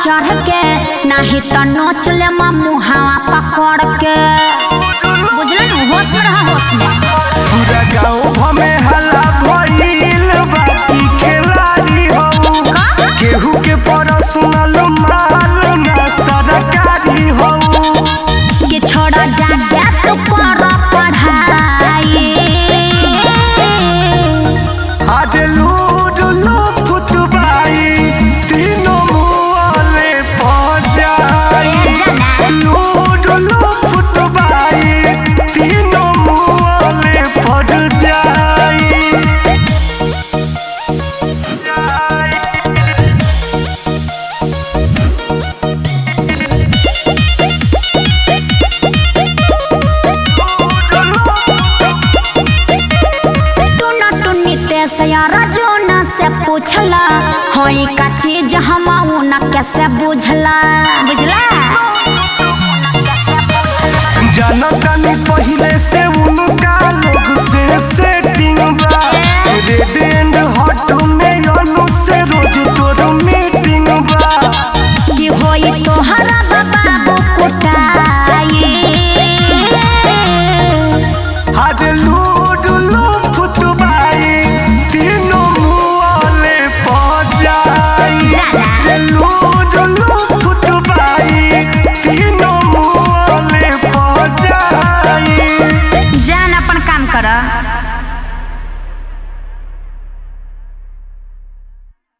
चढ़ के नाही तो नोच ले मुहावा पकड़ के बुझल न होश में रहा होश में पूरा गाँव में हल्ला भइल बाकी खिलाड़ी हऊ केहू के पर्सनल माल ना सरकारी हऊ कि छोड़ा जाके तू कर पढ़ाई आज लूड लो फुतबाई तीनों मुआले पहुंचाई लूड लो फुतबाई तीनों मुआले पड़ जाई तू न टुन्नी ते से यार जो न से पूछला होई का चीज हम न कैसे बुझला बुझला जनतनी पहले से उनका लोग से सेटिंग बा रेड एंड हॉट